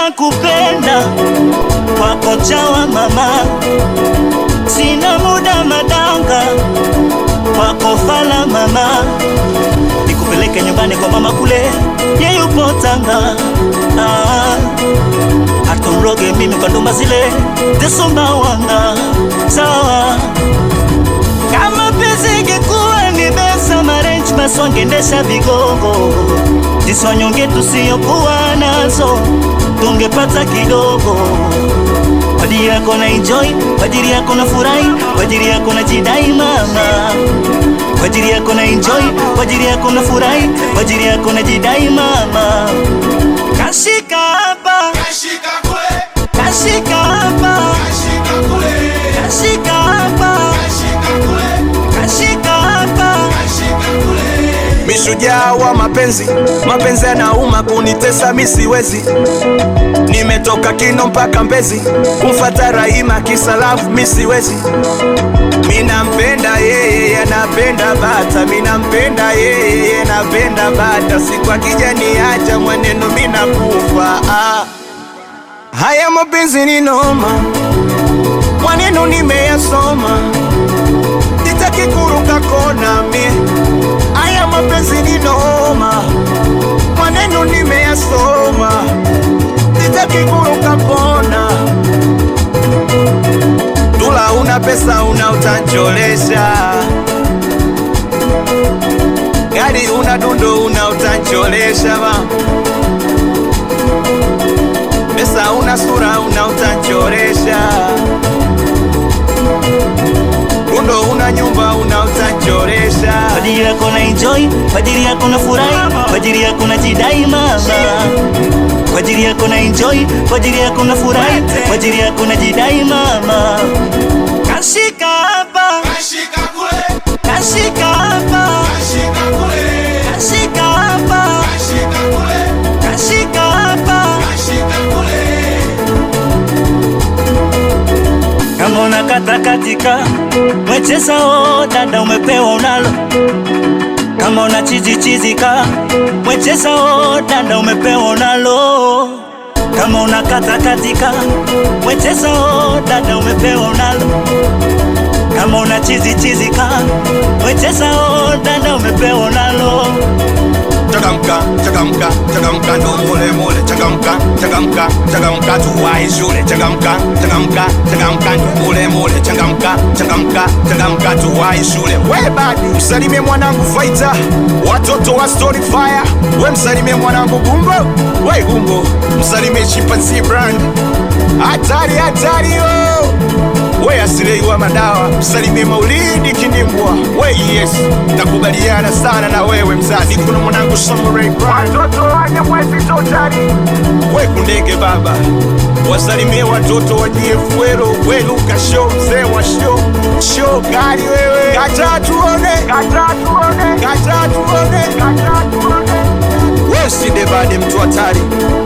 nakupenda kwako chawa mama, sina muda madanga kwako fala mama, nikupeleke nyumbani kwa mama kule, ye yupo Tanga. Ah, atumroge mimi kwa ndumba zile zesumbawanga sawa kama pesa ingekuwa ni besa marenji basi wangendesha vigogo, sisi wanyonge tusiyokuwa nazo tungepata kidogo. Kwa ajili yako na enjoy, kwa ajili yako na furahi, kwa ajili yako na jidai mama, kwa ajili yako na enjoy, kwa ajili yako na furahi, kwa ajili yako na jidai mama. Kashika hapa, Kashika kule, kashika hapa, kashika kule, kashika hapa, kashika kule, kashika hapa. kashika kule. Mishujaa wa mapenzi, mapenzi yanauma kunitesa, mi siwezi. Nimetoka Kino mpaka Mbezi kumfata Rahima kisalafu, mi siwezi. Minampenda yeye, anapenda bata, minampenda yeye, anapenda bata. Siku akija niacha mwenendo, minakufa. Ah. Haya mapenzi ni noma, mwaneno nimeyasoma, sitaki kuruka kona mie Haya mapenzi ni noma, maneno nimeyasoma, sitaki kuruka kona. Dula una pesa una utancholesha, gari una dundo una utancholesha ba pesa una sura una utancholesha, dundo una nyumba una utancholesha. Kwa ajili yako na enjoy, kwa ajili yako na furahi, kwa ajili yako na jidai mama, kwa ajili yako na enjoy, kwa ajili yako na furahi, kwa ajili yako na jidai mama. Kashika hapa, Kashika kule, kashika hapa, kashika kule, kashika hapa, kashika kule, kashika hapa. kashika kule. Kama unakata katika mwecheza o dada, umepewa unalo. Kama una chizi chizika mwecheza o dada, umepewa unalo. Kama unakata katika mwecheza o dada, umepewa unalo. Kama una chizi chizika mwecheza o dada, umepewa unalo. Changamka, changamka, changamka ndo mule mule. Changamka, changamka, changamka tuwai shule. Changamka, changamka, changamka ndo mule mule. Changamka, changamka, changamka tuwai shule. We badi, msalimie mwanangu Faita, watoto wa Story Fire. We msalimie mwanangu Gumbo, we Gumbo, msalimie Chimpanzee Brand. Hatari, hatari yo we asilei wa madawa, msalimie Maulidi Kindimbwa. We yes, nakubaliana sana na wewe mzazi. Kuna mwanangu Samurai Brand, watoto wanye mwezi totari. We kundege baba, wasalimie watoto wa Jiefuero. We Luka show, mzee wa show, show gari wewe, kata tuone, kata tuone, kata tuone, kata tuone. We usidebade mtu hatari